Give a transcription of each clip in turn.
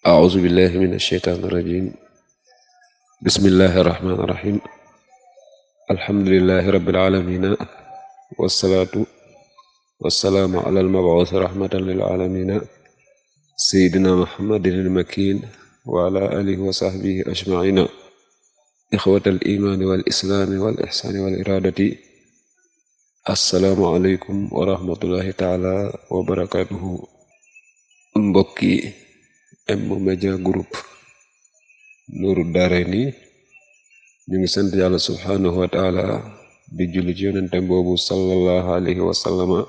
أعوذ بالله من الشيطان الرجيم بسم الله الرحمن الرحيم الحمد لله رب العالمين والصلاة والسلام على المبعوث رحمة للعالمين سيدنا محمد المكين وعلى آله وصحبه أجمعين إخوة الإيمان والإسلام والإحسان والإرادة السلام عليكم ورحمة الله تعالى وبركاته mbokki M-Media Group Nourou Darayni ñu ngi sant yàlla subhanahu wa taala di julli ci yonentem boobu sallallahu alayhi wa sallama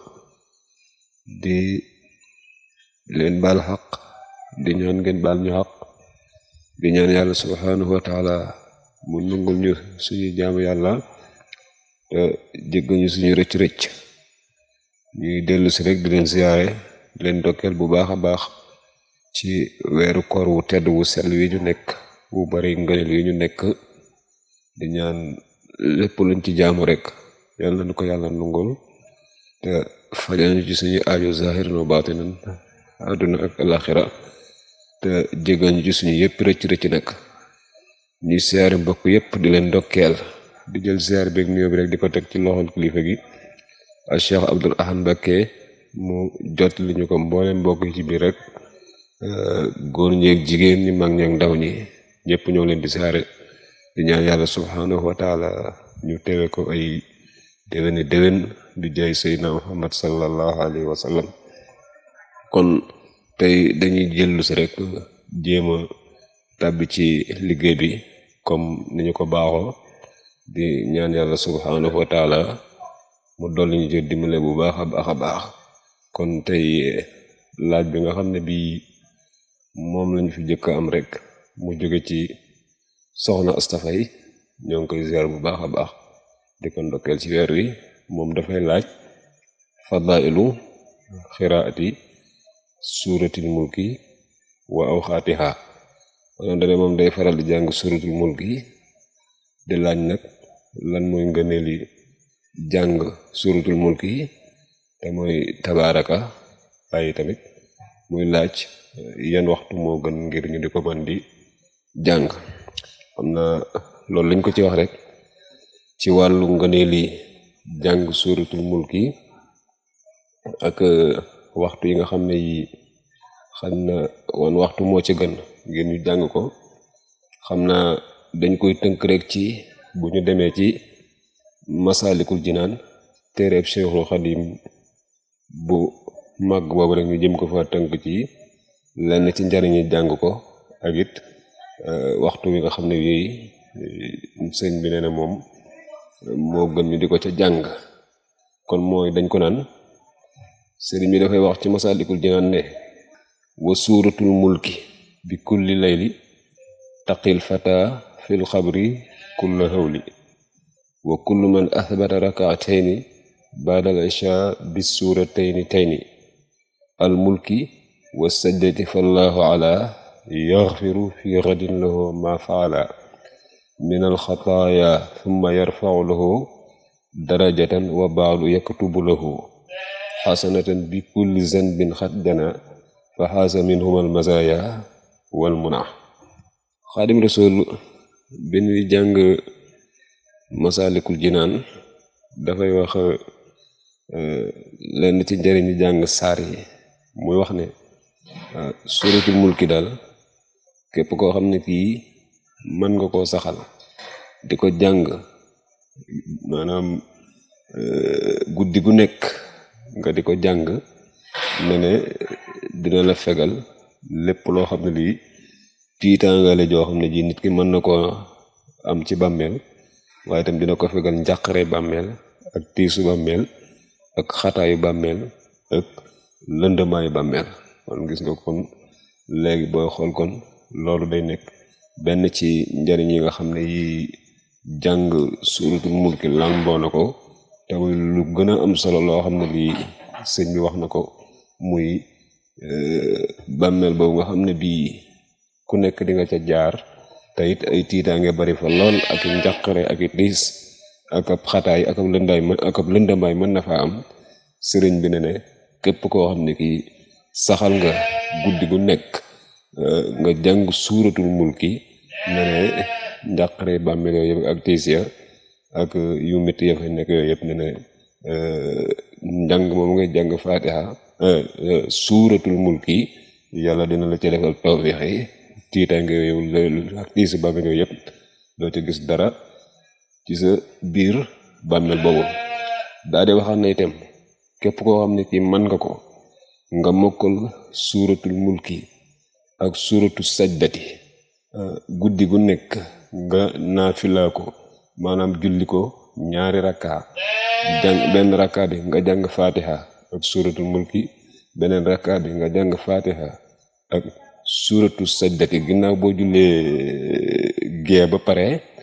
di leen baal xaq di ñaan ngeen baal ñu xaq di ñaan yàlla subhanahu wa taala mu nungul ñu suñu jaamu yàlla te jéggal ñu suñu rëcc-rëcc ñuy dellu si rek di leen siyaare di leen dokkeel bu baax a baax ci weeru koor wu tedd wu sell wi ñu nekk wu bari ngëneel wi ñu nekk di ñaan lépp luñ ci jaamu rek yàlla na ko yàlla nungul te fajal ñu ci suñu aajo zahiran wa baatinan àdduna ak alaxira te jégal ñu ci suñu yëpp rëcc rëcc nag ñuy siyaare mbokk yëpp di leen ndokkeel di jël siyaar beeg nuyoo bi rek di ko teg ci loxol kilifa gi a Cheikh Abdoul Ahad Mbacké mu jot li ñu ko mboolem mbokk yi ci biir rek góor ñeeg jigéen ñi mag ñeeg ndaw ñi ñëpp ñoo leen di siyaare di ñaan yàlla subhanahu wa taala ñu teewe ko ay déwéni déwén di jaay seydna muhammad sallallahu alayhi wa sallam kon tey dañuy jëllu si rek jéem a tàbbi ci liggéey bi comme ni ñu ko baaxoo di ñaan yàlla subhanahu wa taala mu dolli ñu jël dimbale bu baax a baax a baax kon tey laaj bi nga xam ne bii moom lañu fi jëkk am rek mu jóge ci soxna astafay ñoo ngi koy ziar bu baax a baax di ko ndokkeel ci weer wi moom dafay laaj fadailu xiraati suuratil mulki wa awxaatiha maanaam dane moom day faral di jàng suuratul mulki di laaj nag lan mooy ngëneeli jàng suuratul mulki te mooy tabaaraka waaye tamit muy laaj yan waxtu moo gën ngir ñu di ko mën di jàng xam na loolu lañ ko ci wax rek ci wàllu ngëneeli jàng suuratul mulki ak waxtu yi nga xam ne yi xam na wan waxtu moo ci gën ngir ñu jàng ko xam naa dañ koy tënk rek ci bu ñu demee ci masaalikul jinaan téereeb Cheikhul Xadim bu màgg boobu rek ñu jëm ko fa tënk ci lenn ci njariñi jàng ko ak it waxtu wi nga xam ne yooyu sëñ bi nee na moom moo gën ñu di ko ca jàng kon mooy dañ ko naan sëriñ bi dafay wax ci masaalikul jinaan ne wa suuratul mulki bi kulli layli taqil fata fil xabri kulla hawli wa kullu man athbata rakaatayni baadal isha bis suuratayni tayni al mulki wa sajdati fallahu ala yaxfiru fi gadin lahu ma faala min alxataaya thumma yarfacu lahu darajatan wa baadu yaktubu lahu xasanatan bi kulli zanbin xat jana fa xaasa minhum almazaaya wal muna xaadim rasul bi ñuy jàng masaalikul jinaan dafay wax lenn ci njëriñu jàng saar yi muy wax ne suuratul mulki daal képp koo xam ne kii mën nga koo saxal di ko jàng maanaam guddi gu nekk nga di ko jàng ne ne dina la fegal lépp loo xam ne lii tiitaangale joo xam ne ji nit ki mën na koo am ci bàmmeel waaye tam dina ko fegal njàqare bàmmeel ak tiisu bàmmeel ak xataayu bàmmeel ak lëndëmaayu bàmmeel kon gis nga kon léegi booy xool kon loolu day nekk benn ci njariñ yi nga xam ne yi jàng suuratul mulki làmboo na ko te muy lu gën a am solo loo xam ne lii sëñ bi wax na ko muy bàmmeel boobu nga xam ne bii ku nekk di nga ca jaar te it ay tiitaange bari fa lool ak njàqare ak i diis ak ab xataay ak ab lëndaay ak ab lëndamaay mën na fa am sëriñ bi ne ne képp koo xam ne kii saxal nga guddi gu nekk nga jàng suuratul mulki ne ne njàqare bàmmeel yooyu yëpp ak tiis ya ak yu métti ya fa nekk yooyu yëpp ne ne njàng moom nga jàng fatiha suuratul mulki yàlla dina la ci defal tawfiix yi tiitaange yooyu ak tiisi bàmmeel yooyu yëpp doo ci gis dara ci sa biir bàmmeel boobu daa di waxaat na itam képp koo xam ne kii mën nga ko nga mokkal suuratul mulki ak suuratu sajdati guddi gu nekk nga naafilaa ko maanaam julli ko ñaari rakka jàng benn rakka bi nga jàng fatiha ak suuratul mulki beneen rakka bi nga jàng fatiha ak suuratu sajdati ginnaaw boo jullee gee ba pare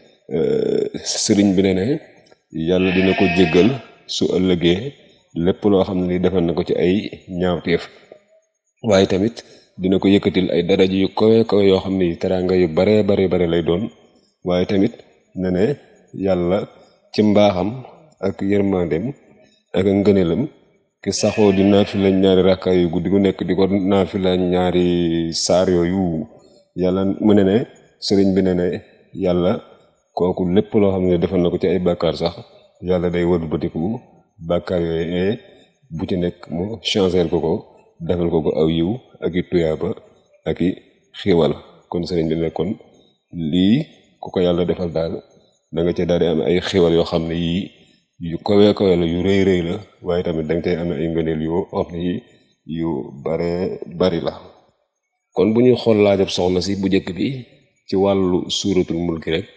sëriñ bi ne ne yàlla dina ko jéggal su ëllëgee lépp loo xam ne li defal na ko ci ay ñaawteef waaye tamit dina ko yëkkatil ay daraja yu kawe kawe yoo xam ne teraanga yu bare bare bare lay doon waaye tamit ne ne yàlla ci mbaaxam ak yërmandeem ak ngëneelam ki saxoo di naafila ñaari rakka yu guddi gu nekk di ko naafila ñaari saar yooyu yàlla mu ne ne sëriñ bi ne ne yàlla kooku lépp loo xam ne defal na ko ci ay bàkkaar sax yàlla day wëlbatiku bàkkaar yooyu bu ci nekk mu changer ko ko defal ko ko aw yiw ak i tuyaaba ak i xiiwal kon sëriñ bi ne kon lii ku ko yàlla defal daal da nga ca daal di am ay xiiwal yoo xam ne yii yu kawe kawe la yu rëy rëy la waaye tamit da nga cay amee ay ngëneel yu xam ne yi yu bare bari la kon bu ñuy xool laajab soxna si bu njëkk bi ci wàllu suuratul mulki rek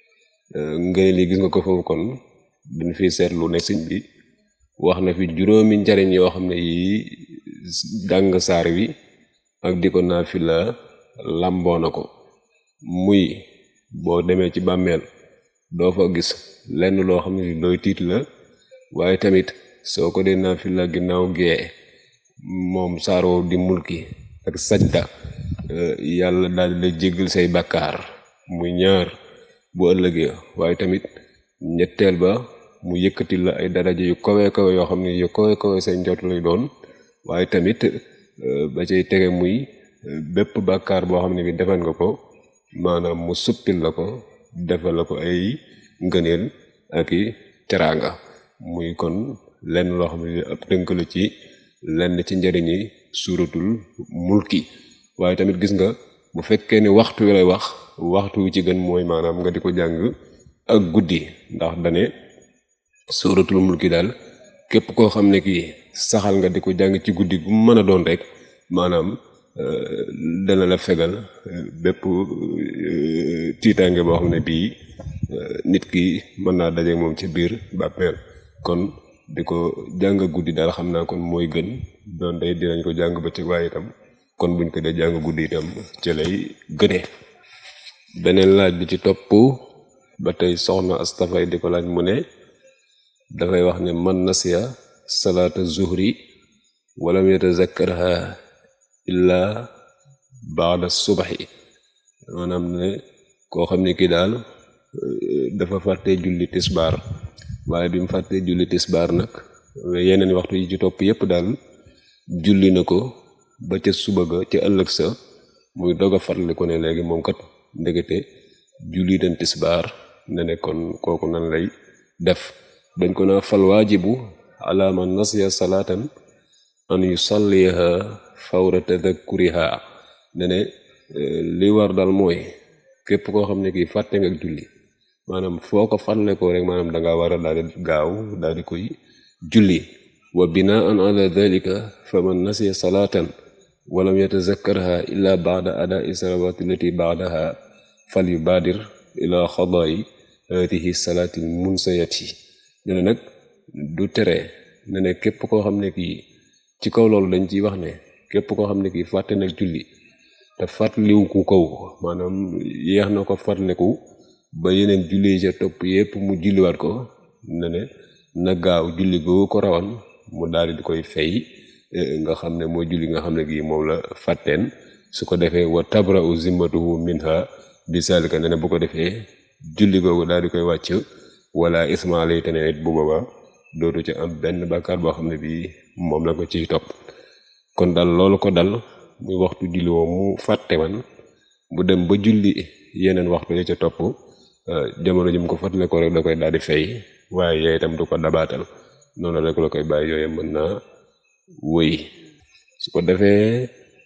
ngëneel yi gis nga ko foofu kon dañ fi seetlu ne sëñ bi wax na fi juróomi njariñ yoo xam ne yii jàng saar wi ak di ko naafila làmboo na ko muy boo demee ci bàmmeel doo fa gis lenn loo xam ne looy tiit la waaye tamit soo ko dee naafila ginnaaw gee moom saar woowu di mulki ak sajda yàlla daal di lay jéggal say bàkkaar muy ñaar bu ëllëgee waaye tamit ñetteel ba mu yëkkati la ay daraja yu kawe kawe yoo xam ne yu kawe kawe say njot lay doon waaye tamit ba cay tege muy bépp bàkkaar boo xam ne bi defal nga ko maanaam mu suppil la ko defal la ko ay ngëneel ak i teraanga muy kon lenn loo xam ne ab tënk la ci lenn ci njëriñi suuratul mulki waaye tamit gis nga bu fekkee ni waxtu wi lay wax waxtu wi ci gën mooy maanaam nga di ko jàng ak guddi ndax dane suuratul mulki daal képp koo xam ne kii saxal nga di ko jàng ci guddi gu mën a doon rek maanaam dana la fegal bépp tiitaange boo xam ne bii nit ki mën naa daje moom ci biir bàmmeel kon di ko jàng guddi daal xam naa kon mooy gën doon day dinañ ko jàng bëccëg waaye itam kon buñ ko dee jàng guddi itam ci lay gëne beneen laaj bi ci topp ba tey soxna astafay di ko laaj mu ne dafay wax ne man nasiya salaata zuhri walam yatazakkarha illa baada subaxi maanaam ne koo xam ne kii daal dafa fàtte julli tisbaar waaye bi mu fàttee julli tisbaar nag yeneen waxtu yi ci topp yépp daal julli na ko ba ca suba ga ca ëllëg sa muy dog a fàttali ko ne léegi moom kat ndegete julli den tisbaar ne ne kon kooku nan lay def dañ ko naa fal waajibu ala man nasiya salaatan an yusalliha fawra tadakkuriha ne ne li war daal mooy képp koo xam ne kii fàtte nga julli maanaam foo ko fàttale ko rek maanaam danga war a daal di gaaw daal di koy julli wa binaan ala dalika fa man nasiya salaatan walam yatazakkarha illa baada adai salawati lati baadaha fal yubaadir ila xadaayi hadihi salaati munsayati ne ne nag du tere ne ne képp koo xam ne kii ci kaw loolu dañ ciy wax ne képp koo xam ne kii fàtte nag julli te fàttaliwu ku kaw maanaam yeex na ko fàttaliku ba yeneen julli yi ca topp yépp mu julliwaat ko ne ne na gaaw julli googu ko rawan mu daal di koy fay nga xam ne mooy julli nga xam ne gii moom la fàtteen su ko defee wa tabra u zimmatuhu minha bi salika ne ne bu ko defee julli googu daal di koy wàcc wala isma lay te ne it bu booba dootu ci am benn bàkkaar boo xam ne bii moom la ko ciy topp kon dal loolu ko dal muy waxtu julli woo mu fàtte man bu dem ba julli yeneen waxtu ya ca topp jamono ji mu ko fàttale ko rek da koy daal di fay waaye yooyu itam du ko dabaatal noonu rek la koy bàyyi yooyu mën naa wëy su ko defee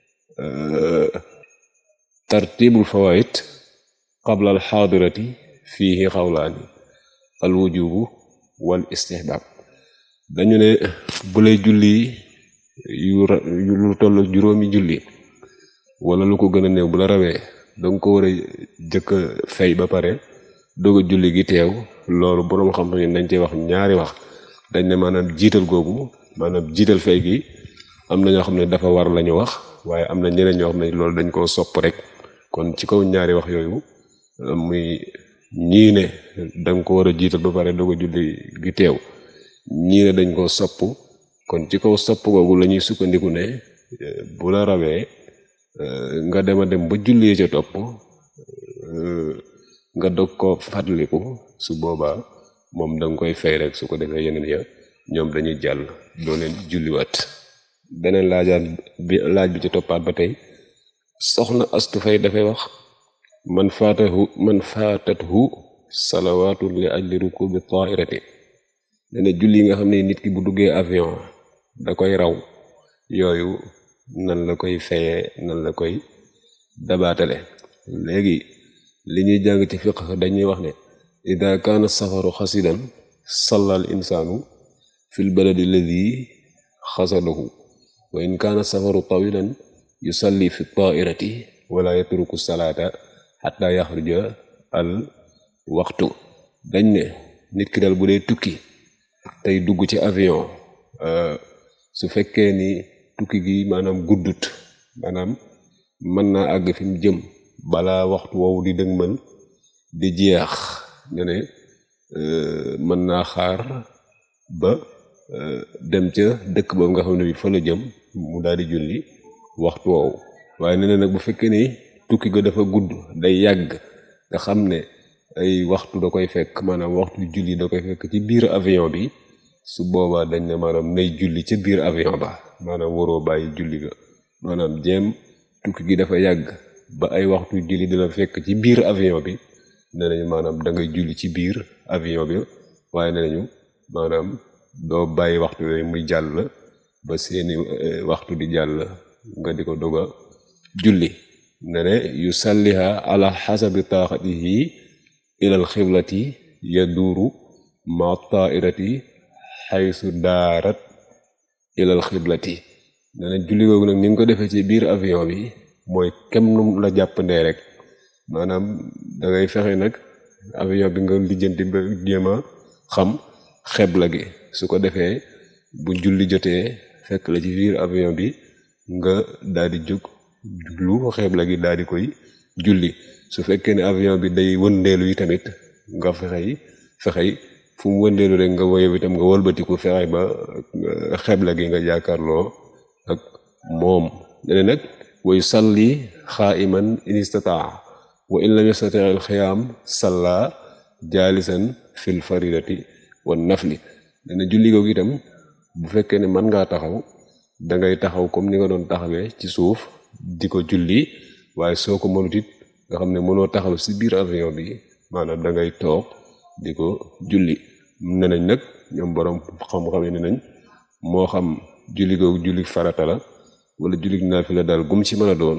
tartibul fawaid qabla al xaadirati fiihi xawlaani al wujubu wal istihbab dañu ne bu lay julli yu lu toll juróomi julli wala lu ko gën a néew bu la rawee danga ko war a jëkk a fay ba pare doog a julli gi teew loolu boroom xam-xam yi dañ cey wax ñaari wax dañ ne maanaam jiital googu maanaam jiital fay gi am na ñoo xam ne dafa war lañu wax waaye am na ñeneen ñoo xam ne loolu dañ koo sopp rek kon ci kaw ñaari wax yooyu muy ñii ne danga ko war a jiital ba pare doog a julli gi teew ñii ne dañ koo sopp kon ci kaw sopp googu la ñuy sukkandiku ne bu la rawee nga dema dem ba julli ca topp nga dog ko fàttaliku su boobaa moom danga koy fay rek su ko defee yeneen ya ñoom dañuy jàll doo leen julliwaat beneen laajaan bi laaj bi ci toppaat ba tey soxna astu fay dafay wax man faatahu man faatathu salawaatu li ajli rukubi tairati dana julli yi nga xam ne nit ki bu duggee avion da koy raw yooyu nan la koy fayee nan la koy dabaatale léegi li ñuy jàng ci fiqh dañuy wax ne ida kaana safaru xasidan salla al insaanu fi l baladi alladi xasadahu wa in kaana safaru tawilan yusalli fi tairati wala yatruku salaata xata yaxruja al waxtu dañ ne nit ki dal bu dee tukki tey dugg ci avion su fekkee ni tukki gi maanaam guddut maanaam mën naa àgg fi mu jëm balaa waxtu woowu di dëgmal di jeex ñu ne mën naa xaar ba dem ca dëkk boobu nga xam ne bi fa la jëm mu daal di julli waxtu woowu waaye nee na nag bu fekkee ni tukki ga dafa gudd day yàgg nga xam ne ay waxtu da koy fekk maanaam waxtu julli da koy fekk ci biir avion bi su boobaa dañ ne maanaam nay julli ca biir avion ba maanaam waroo bàyyi julli ga maanaam jéem tukki gi dafa yàgg ba ay waxtu julli dina fekk ci biir avion bi nee nañu maanaam da ngay julli ci biir avion bi waaye nee nañu maanaam doo bàyyi waxtu yooyu muy jàll ba seeni waxtu di jàll nga di ko doga julli ne ne yu salliha ala xasabi taaxatihi ilal xiblati yaduuru ma taairati xaysu daarat ilal xiblati ne ne julli googu nag ni nga ko defee ci biir avion bi mooy kem num la jàppandee rek maanaam da ngay fexe nag avion bi nga lijjanti ba jéem a xam xebla gi su ko defee bu julli jotee fekk la ci biir avion bi nga daal di jóg jublu xebla gi daal di koy julli su fekkee ne avion bi day wëndeelu yi tamit nga fexey fexey fu mu wëndeelu rek nga woyow itam nga wëlbatiku fexey ba xebla gi nga jàkkaarloo ak moom dene nag way salli xaaiman in istataa wa in lam yastati al xiyaam salla jaalisan fil faridati wan nafli dana julli googu itam bu fekkee ne mën ngaa taxaw da ngay taxaw comme ni nga doon taxawee ci suuf di ko julli waaye soo ko mënut it nga xam ne mënoo taxaw si biir avion bi maanaam da ngay toog di ko julli ne nañ nag ñoom boroom xam-xam ne nañ moo xam julli googu julli farata la wala julli naafila daal gum ci mën a doon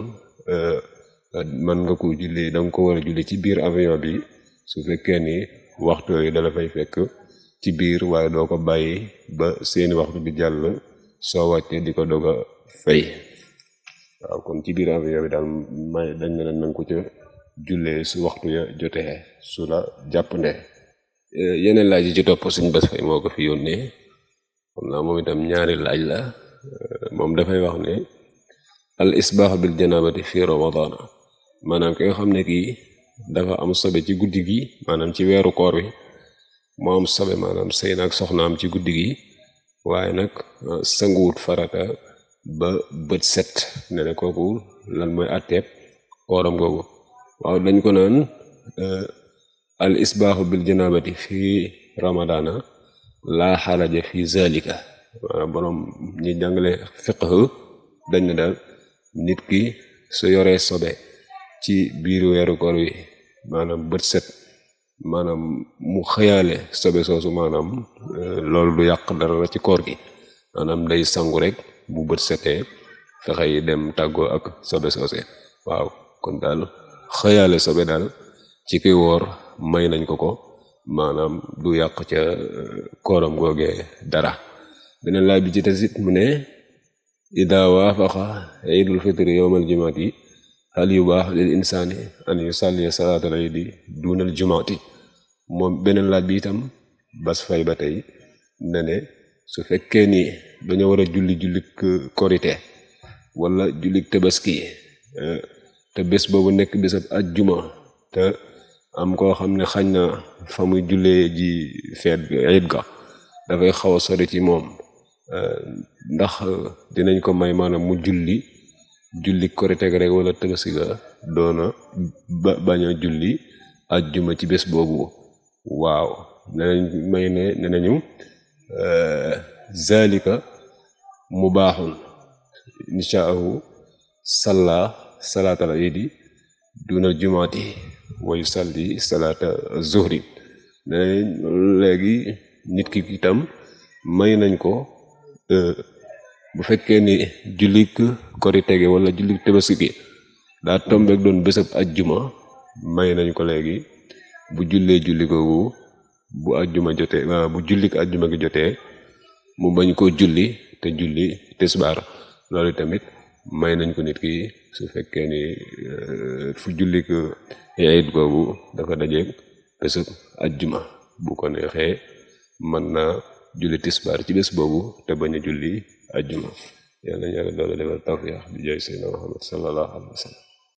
man nga ko julli da nga ko war a julli ci biir avion bi su fekkee ni waxtu yooyu dala fay fekk ci biir waaye doo ko bàyyi ba seeni waxtu bi jàll soo wàccee di ko doog a fay waaw kon ci biir avion bi daal may dañ ne leen nanga ko ca jullee su waxtu ya jotee su la jàppnde yeneen laaj yi ci topp suñ bés fay moo ko fi yónnee xam naa moom itam ñaari laaj la moom dafay wax ne al isbaax bil janabati fi ramadana maanaam ki nga xam ne kii dafa am sobe ci guddi gi maanaam ci weeru koor wi moo am sobe maanaam sëy naag soxnaam ci guddi gi waaye nag sanguwut farata ba bët set ne ne kooku lan mooy atteeb kooram googu waaw dañ ko naan al isbaaxu bil janabati fi ramadana laa xaraja fi zalika maanaam boroom ñi jàngale fiqh dañ ne daal nit ki su yoree sobe ci biiru weeru koor wi maanaam bët set maanaam mu xëyaale sobe soosu maanaam loolu du yàq dara ci koor gi maanaam day sangu rek bu bët setee fexe yi dem tàggoo ak sobe soose waaw kon daal xëyaale sobe daal ci ki woor may nañ ko ko maanaam du yàq ca kooram googee dara beneen laaj bi ci tasit mu ne ida waafaqa iidul fitri yowmal jumaati hal yubaax lil insaani an yusalli salaatal iidi duunal jumaati moom beneen laaj bi itam bas fay ba tey ne ne su fekkee ni dañoo war a julli jullik korite wala jullik tabaski te bés boobu nekk bésab ajjuma te am koo xam ne xañ na fa muy jullee ji feet iid ga dafay xaw a sori ci moom ndax dinañ ko may maanaam mu julli julli korite ga rek wala tabaski ga doona ba bañ a julli ajjuma ci bés boobu waaw nenañ may ne ne nañu zalika mubaaxun inshaahu salla salaatal iidi dunal jumaati wa yusalli salaata zuhri ne léegi nit ki itam may nañ ko bu fekkee ni jullik korite gi wala jullik tabaski gi daa tombeek doon bésab ajjuma may nañ ko léegi bu jullee julli googu bu ajjuma jotee bu jullik ajjuma gi jotee mu bañ koo julli te julli tisbaar loolu tamit may nañ ko nit ki su fekkee ni fu jullik iid googu dafa dajeeg bésab ajjuma bu ko neexee mën na julli tisbaar ci bés boobu te bañ a julli ajjuma yàlla na yàlla doole defal tawfiix bi jaay seydina Muhammad sallallahu alayhi wa sallam